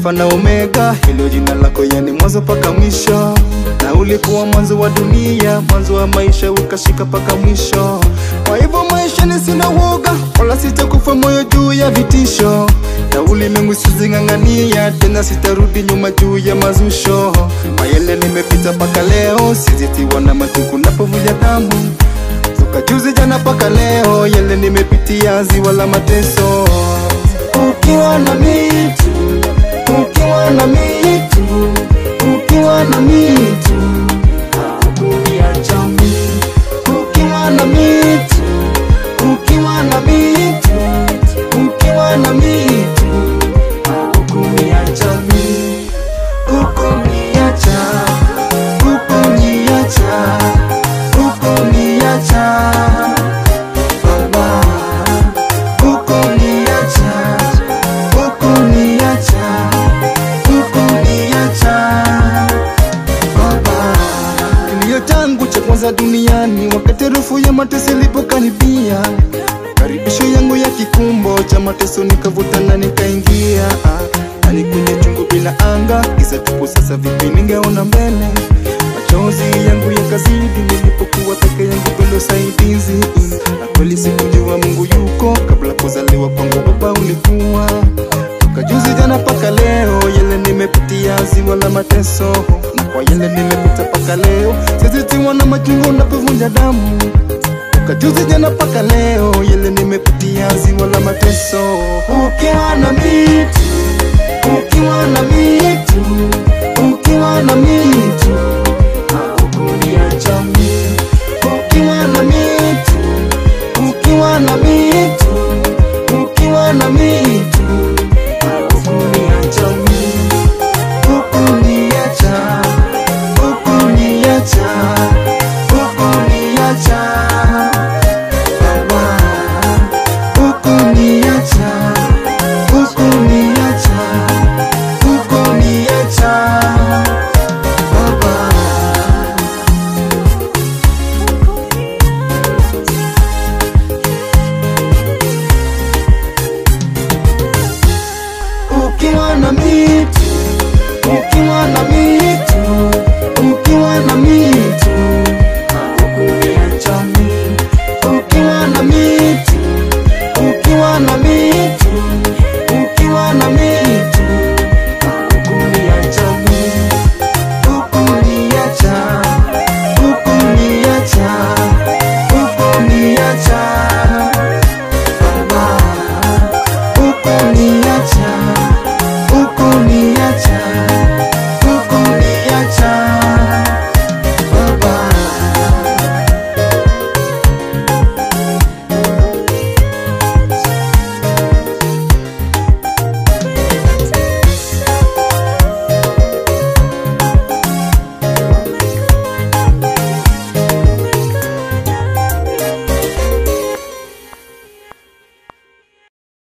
Alfa na Omega, hilo jina lako yani mwanzo paka mwisho, na ulikuwa mwanzo wa dunia, mwanzo wa maisha ukashika paka mwisho. Kwa hivyo maisha ni sina woga, wala sitakufa moyo juu ya vitisho, na ulimwengu sizing'ang'ania tena, sitarudi nyuma juu ya mazusho. Mayele nimepita paka leo, sizitiwa na matuku napovuja damu toka juzi jana paka leo, yale nimepitia ziwa la mateso. Ukiwa na mitu, ukiwa na mitu, ukiwa na mitu, hakuniacha mimi. Ukiwa na mitu, ukiwa na mitu, ukiwa na mitu, hakuniacha mimi. Ukuniacha, ukuniacha, ukuniacha Baba, ukuniacha, ukuniacha, ukuniacha Baba. Kilio changu cha kwanza duniani wakati harufu ya mateso ilipokaribia, karibisho yangu ya kikumbo cha mateso nikavuta na nikaingia, Ah, hadi kwenye chungu bila anga, giza tupu. Sasa vipi ningeona mbele? Machozi yangu yakazidi nilipokuwa peke yangu bila usaidizi, na kweli sikujua Mungu yuko kabla kuzaliwa kwangu, baba ulikuwa toka juzi jana paka leo, yale nimepitia ziwa la mateso, na kwa yale nimepita paka leo, sizitiwa na machungu unapovunja damu. Toka juzi jana paka leo, yale nimepitia ziwa la mateso. Ukiwa na mitu, ukiwa na mitu, ukiwa na mitu, haukuniacha mimi. Ukiwa na mitu, ukiwa na mitu, ukiwa na mitu Ukuniacha mimi, ukuniacha, ukuniacha, ukuniacha